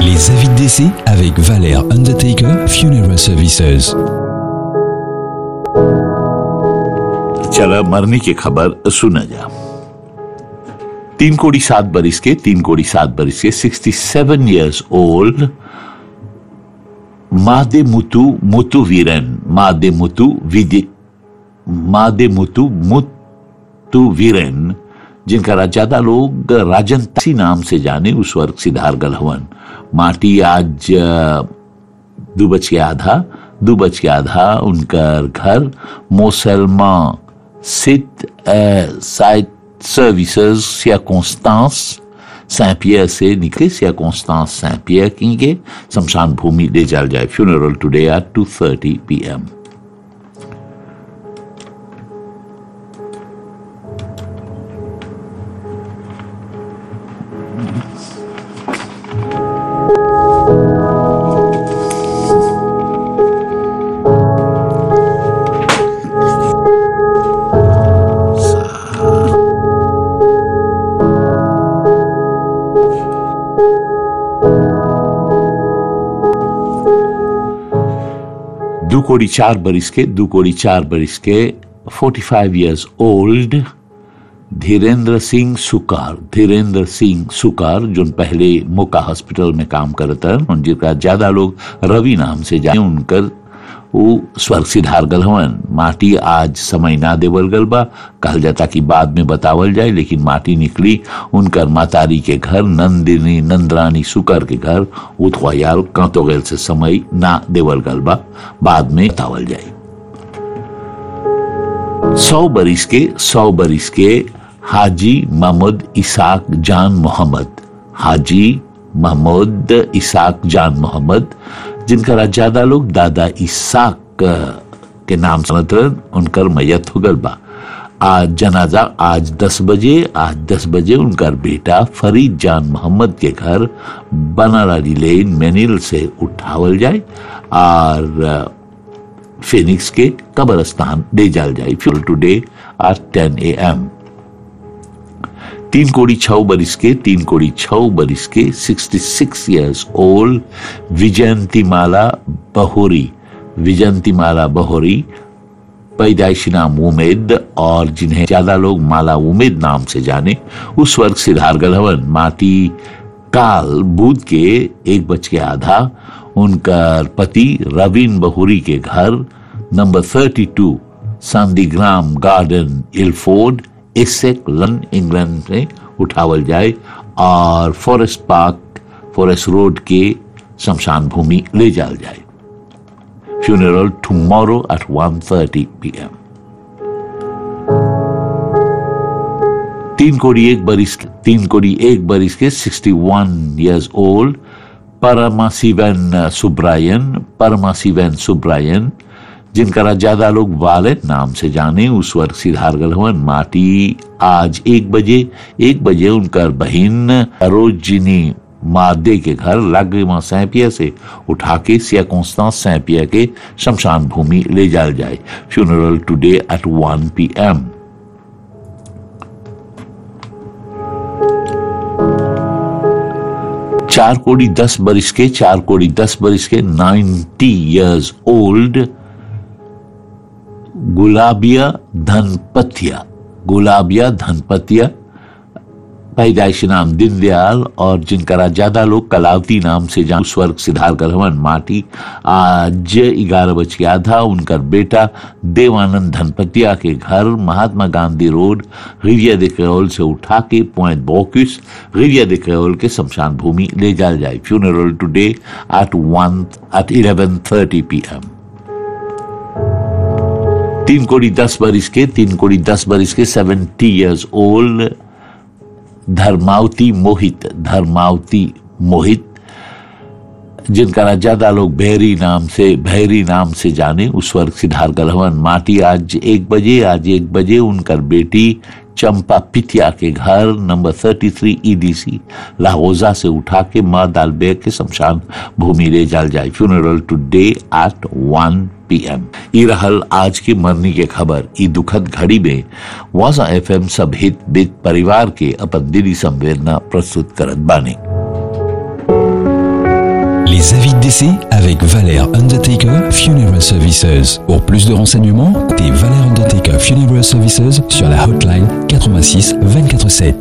Les avis de décès avec Valère Undertaker Funeral Services. चला मरने की खबर सुना जा तीन कोड़ी सात बरिस के तीन कोड़ी सात बरिस के सिक्सटी सेवन ईयर्स ओल्ड मादे मुतु मुतु वीरन मादे मुतु विदि मादे मुतु मुतु वीरन जिनका ज्यादा लोग राजन तासी नाम से जाने उस वर्ग सिद्धार गलहवन माटी आज अ, दो बज के आधा दो बज के आधा उनका घर मोसलमा सिट साइट सर्विसेज सिया कॉन्स्टांस सैं पियर से निकले सिया कॉन्स्टांस सैं पियर की शमशान भूमि ले जाल जाए funeral today at two thirty P M दो कोड़ी चार बरिस के दो कोड़ी चार बरिस के forty five years old Dhirendra Singh सुकार धीरेन्द्र सिंह सुकार जो पहले मोका हॉस्पिटल में काम करता है जिनका ज्यादा लोग रवि नाम से जाने उनकर वो स्वर्ग सिधार गल हवन माटी आज समय ना देवल गल बा कहल जाता कि बाद में बतावल जाए लेकिन माटी निकली उनकर मातारी के घर नंदिनी नंदरानी सुकर के घर उथवायाल कांतो गल से समय ना देवल गल बा बाद में बतावल जाए सौ बरिस के सौ बरिस के हाजी महमूद इसाक जान मोहम्मद हाजी महमूद इसाक जान मोहम्मद जिनका ज्यादा लोग दादा इसाक के नाम सुनत रहन, उनकर मैयत हो गल बा आज जनाजा आज दस बजे आज दस बजे उनका बेटा फरीद जान मोहम्मद के घर बनाराली लेन मेनिल से उठावल जाए और फिनिक्स के कब्रस्तान ले जाल जाए फ्यूल टुडे एट टेन ए एम तीन कोड़ी छह बरिस के तीन कोड़ी छह बरिस के sixty six years old Vijayantimala बहोरी विजयंतीमाला बहोरी पैदाइशी नाम उमेद और जिन्हें ज्यादा लोग माला उमेद नाम से जाने उस वर्ग सिद्धार गलहवन माटी काल बुध के एक बज के आधा उनका पति रवीन बहोरी के घर नंबर थर्टी टू सांदीग्राम गार्डन इलफोर्ड एसेक लन इंग्लैंड में उठावल जाए और फॉरेस्ट पार्क फॉरेस्ट रोड के शमशान भूमि ले जाल जाए फ्यूनरल टुमारो एट 1:30 पीएम तीन कोड़ी एक बरिस तीन कोड़ी एक बरिस के 61 इयर्स ओल्ड परमाशिवन सुब्रायन परमाशिवन सुब्रायन जिनका ज्यादा लोग वालेट नाम से जाने उस वर्ग सिद्धार गलहवन माटी आज एक बजे एक बजे उनका बहन रोजिनी मादे के घर लाग्रिमा सैंपिया से उठा के सिया कॉन्स्टांस सैंपिया के शमशान भूमि ले जाल जाए funeral today at 1 P M चार कोड़ी दस बरिस के चार कोड़ी दस बरिस के 90 इयर्स ओल्ड गुलाबिया धनपतिया गुलाबिया धनपतिया पैदाइशी नाम दीनदयाल और जिनका ज्यादा लोग कलावती नाम से जान स्वर्ग सिद्धार गलहवन माटी आज ग्यारह बज के आधा उनका बेटा देवानंद धनपतिया के घर महात्मा गांधी रोड रिविया दे क्रेओल से उठा के पॉइंट बोक्यूस रिविया दे क्रेओल के शमशान भूमि ले जाया जाए funeral today at one eight eleven thirty P M तीन कोड़ी दस बरिस के तीन कोड़ी दस बरिस के seventy years old Dharmavati Mohit Dharmavati Mohit जिनका ज्यादा लोग भैरी नाम से भैरी नाम से जाने उस वर्ग सिद्धार गलहवन माटी आज एक बजे आज एक बजे उनकर बेटी चंपा पितिया के घर नंबर 33 ईडीसी लाहौजा से उठा के मां दालबेग के शमशान भूमि ले जाल जाए फ्यूनरल टुडे एट 1 पीएम ई रहल आज की मरनी के खबर ई दुखद घड़ी में वाजा एफएम सब हित बित परिवार के अपन दिली संवेदना प्रस्तुत करत बानी Les avis de décès avec Valère Undertaker Funeral Services. Pour plus de renseignements, contactez Valère Undertaker Funeral Services sur la hotline 86 24 7.